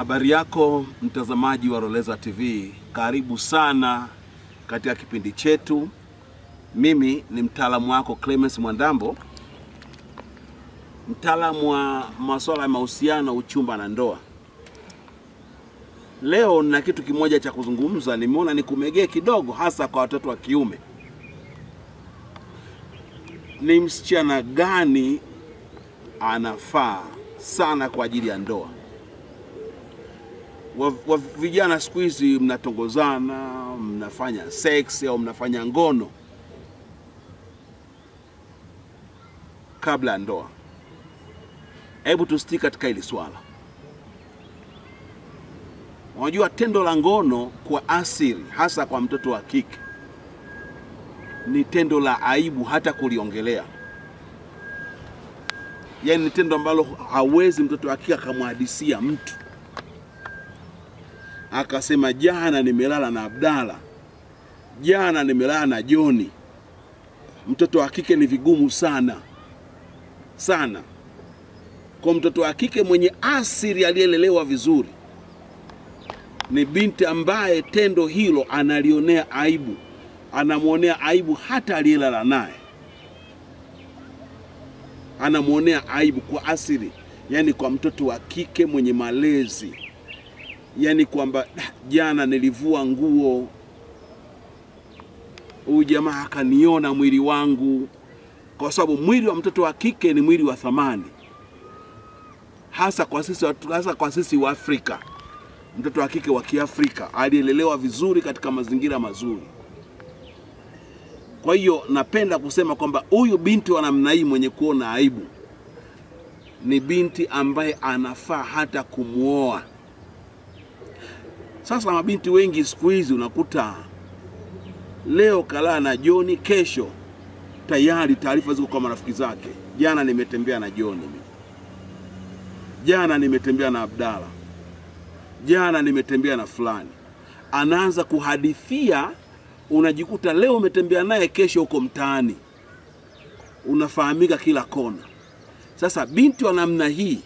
Habari yako mtazamaji wa Roleza TV, karibu sana katika kipindi chetu. Mimi ni mtaalamu wako Clemens Mwandambo, mtaalamu wa masuala ya mahusiano, uchumba na ndoa. Leo nina kitu kimoja cha kuzungumza, nimeona nikumegee kidogo, hasa kwa watoto wa kiume. Ni msichana gani anafaa sana kwa ajili ya ndoa? wa, wa vijana siku hizi mnatongozana, mnafanya sex au mnafanya ngono kabla ya ndoa. Hebu tusiti katika hili swala. Unajua, tendo la ngono kwa asili, hasa kwa mtoto wa kike, ni tendo la aibu hata kuliongelea. Yaani ni tendo ambalo hawezi mtoto wa kike akamhadisia mtu akasema jana nimelala na Abdala, jana nimelala na Joni. Mtoto wa kike ni vigumu sana sana. Kwa mtoto wa kike mwenye asili aliyelelewa vizuri, ni binti ambaye tendo hilo analionea aibu, anamwonea aibu hata aliyelala naye, anamwonea aibu kwa asili, yaani kwa mtoto wa kike mwenye malezi yaani kwamba jana nilivua nguo, huyu jamaa akaniona mwili wangu, kwa sababu mwili wa mtoto wa kike ni mwili wa thamani, hasa kwa sisi, hasa kwa sisi wa Afrika. Mtoto wa kike wa Kiafrika aliyelelewa vizuri katika mazingira mazuri. Kwa hiyo napenda kusema kwamba huyu binti wa namna hii mwenye kuona aibu ni binti ambaye anafaa hata kumwoa. Sasa mabinti wengi siku hizi unakuta leo kalaa na Joni, kesho tayari taarifa ziko kwa marafiki zake, jana nimetembea na Joni, jana nimetembea na Abdala, jana nimetembea na fulani. Anaanza kuhadithia, unajikuta leo umetembea naye, kesho uko mtaani, unafahamika kila kona. Sasa binti wa namna hii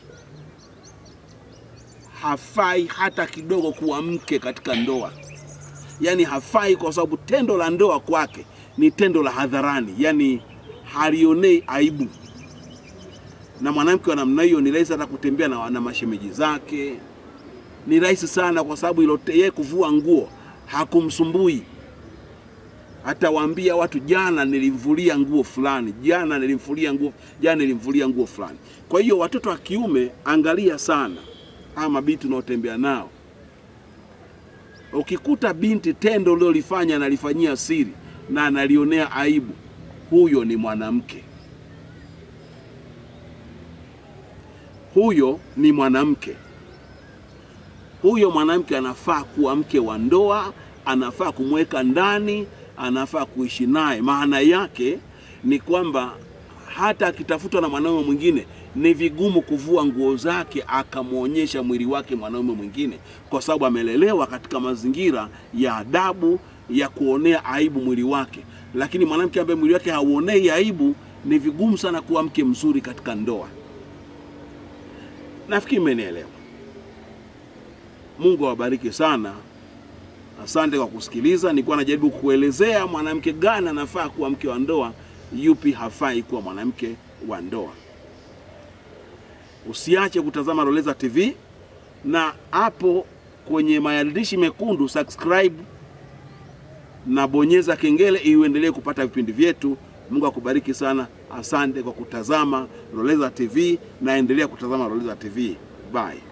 hafai hata kidogo kuwa mke katika ndoa, yaani hafai, kwa sababu tendo la ndoa kwake ni tendo la hadharani, yaani halionei aibu. Na mwanamke wa namna hiyo ni rahisi hata kutembea na, na mashemeji zake, ni rahisi sana, kwa sababu ilo yeye kuvua nguo hakumsumbui. Atawaambia watu jana nilimvulia nguo fulani, jana nilimvulia nguo, jana nilimvulia nguo fulani. Kwa hiyo watoto wa kiume, angalia sana hawa mabinti unaotembea nao. Ukikuta binti tendo uliolifanya analifanyia siri na analionea aibu, huyo ni mwanamke, huyo ni mwanamke. Huyo mwanamke anafaa kuwa mke wa ndoa, anafaa kumweka ndani, anafaa kuishi naye. Maana yake ni kwamba hata akitafutwa na mwanaume mwingine ni vigumu kuvua nguo zake akamwonyesha mwili wake mwanaume mwingine, kwa sababu amelelewa katika mazingira ya adabu ya kuonea aibu mwili wake. Lakini mwanamke ambaye mwili wake hauonei aibu, ni vigumu sana kuwa mke mzuri katika ndoa. Nafikiri mmenielewa. Mungu awabariki sana. Asante kwa kusikiliza. Nilikuwa najaribu kuelezea mwanamke gani anafaa kuwa mke wa ndoa, yupi hafai kuwa mwanamke wa ndoa. Usiache kutazama Roleza TV na hapo kwenye maandishi mekundu subscribe na bonyeza kengele ili uendelee kupata vipindi vyetu. Mungu akubariki sana. Asante kwa kutazama Roleza TV na endelea kutazama Roleza TV. Bye.